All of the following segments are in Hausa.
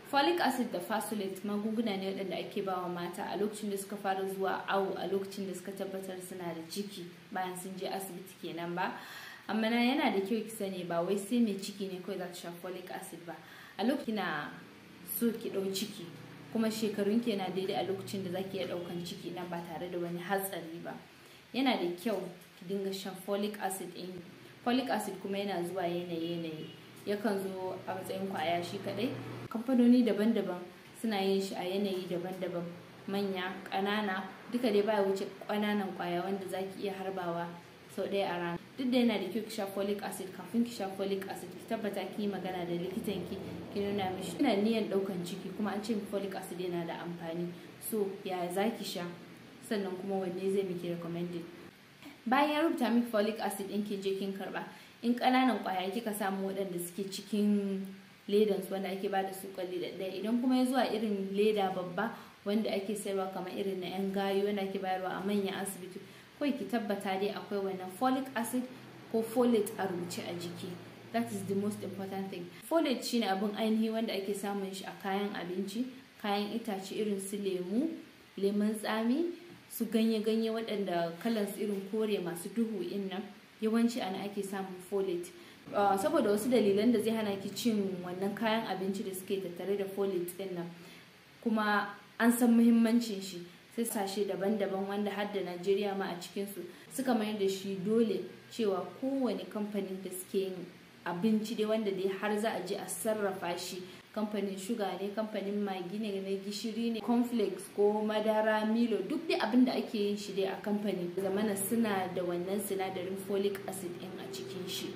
folic acid da fasolate magunguna ne waɗanda ake ba wa mata a lokacin da suka fara zuwa awo a lokacin da suka tabbatar suna da ciki bayan sun je asibiti kenan ba amma na yana da kyau ki sani ba wai sai mai ciki ne kawai za ta sha folic acid ba a lokacin na so ki ɗau ciki kuma shekarun ki yana daidai a lokacin da zaki iya ɗaukan ciki nan ba tare da wani hatsari ba yana da kyau ki dinga shan folic acid ɗin folic acid kuma yana zuwa yanayi yanayi yakan zo a matsayin kwaya shi kadai kamfanoni daban-daban suna yin shi a yanayi daban-daban manya ƙanana duka dai baya wuce ƙananan kwaya wanda zaki iya harbawa sau ɗaya a rana duk da yana da kyau ki sha folic acid kafin ki sha folic acid ki tabbata ki yi magana da likitan ki ki nuna mishi ina niyan ɗaukan ciki kuma an ce folic acid yana da amfani so ya za ki sha sannan kuma wanne zai miki recommended bayan ya rubuta miki folic acid ɗin ki je kin karɓa in ƙananan ƙwaya kika samu waɗanda suke cikin ledan su wanda ake bada su kwalli da ɗaya idan kuma ya zuwa irin leda babba wanda ake sayarwa kamar irin na 'yan gayu wanda ake bayarwa a manyan asibiti kawai ki tabbata dai akwai wannan folic acid ko folate a rubuce a jiki that is the most important thing folate shine abin ainihi wanda ake samun shi a kayan abinci kayan itace irin su lemu lemon tsami su ganye-ganye waɗanda kalansu irin kore masu duhu in nan yawanci ana ake samun folate uh, saboda wasu dalilan da zai hana ki cin wannan kayan abinci da suke tattare da folate din nan kuma an san muhimmancin shi sai sashe daban-daban wanda har da Najeriya ma a cikinsu suka mayar da shi dole cewa kowane kamfanin da suke yin abinci dai wanda dai har za a je a sarrafa shi kamfanin shuga ne kamfanin magi ne na gishiri ne cornflakes ko madara milo duk dai abin da ake yin shi dai a kamfani zamana suna da wannan sinadarin folic acid din a cikin shi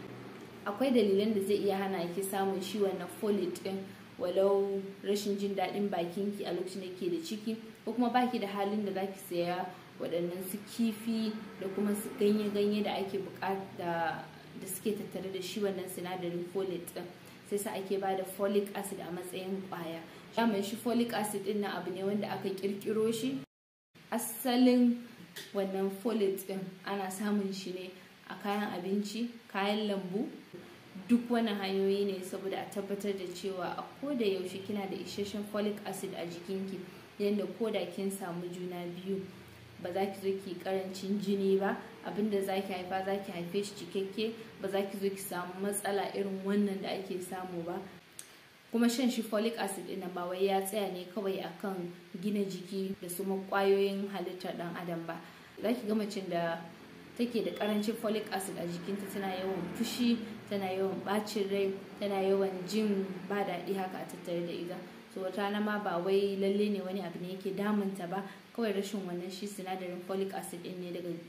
akwai dalilan da zai iya hana ki samun shi wannan folate din walau rashin jin daɗin bakinki a lokacin da ke da ciki ko kuma baki da halin da zaki saya waɗannan su kifi da kuma su ganye-ganye da ake bukata da suke tattare da shi wannan sinadarin folate din sai sa ake ba da folic acid a matsayin kwaya mai shi folic acid din na abu ne wanda aka kirkiro shi asalin wannan folate din ana samun shi ne a kayan abinci kayan lambu duk wani hanyoyi ne saboda a tabbatar da cewa a koda yaushe kina da isasshen folic acid a jikinki yadda koda kin samu juna biyu ba za ki zo ki karancin jini ba abinda za ki haifa za ki haife shi cikakke ba za ki zo ki samu matsala irin wannan da ake samu ba kuma shan shi folic acid ɗin ba wai ya tsaya ne kawai akan gina jiki da su kwayoyin halittar dan adam ba za ki ga macen da take da karancin folic acid a jikinta tana yawan fushi tana yawan bacin rai tana yawan jin ba daɗi haka a tattare da ita so wata rana ma ba wai lalle ne wani abu ne yake damunta ba kawai rashin wannan shi sinadarin folic acid din ne daga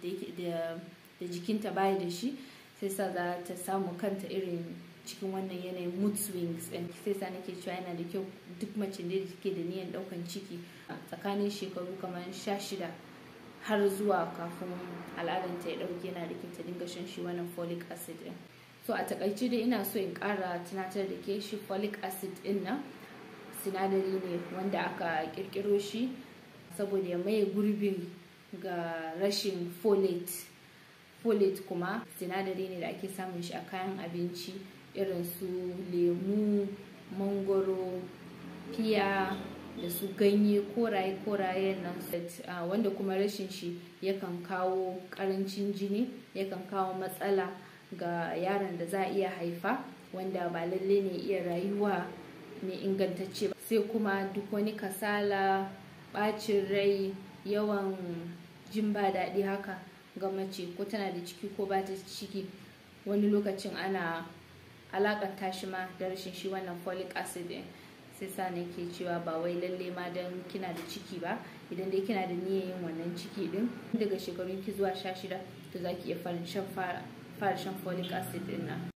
da jikinta baya da shi sai sa za ta samu kanta irin cikin wannan yanayin mood swings din sai sa nake cewa yana da kyau duk mace da take da niyan daukan ciki tsakanin shekaru kamar sha shida har zuwa kafin al'adanta ya dauke yana da kyau ta dinga shan shi wannan folic acid din so a takaice dai ina so in kara tunatar da ke shi folic acid din nan sinadari ne wanda aka kirkiro shi saboda ya maye gurbin ga rashin folate folate kuma sinadari ne da ake samun shi a kayan abinci irin su lemu mangoro fiya da su ganye koraye koraye nan wanda kuma rashin shi yakan kawo karancin jini yakan kawo matsala ga yaron da za a iya haifa wanda ba lalle ne iya rayuwa mai ingantacce ba sai kuma duk wani kasala bacin rai yawan jin ba daɗi haka ga mace ko tana da ciki ko ba ta ciki wani lokacin ana alakanta shi ma da rashin shi wannan folic acid din sai sa nake cewa ba wai lalle ma don kina da ciki ba idan dai kina da niyyar yin wannan ciki din daga shekarun ki zuwa sha shida to za ki iya fara shan folic acid din nan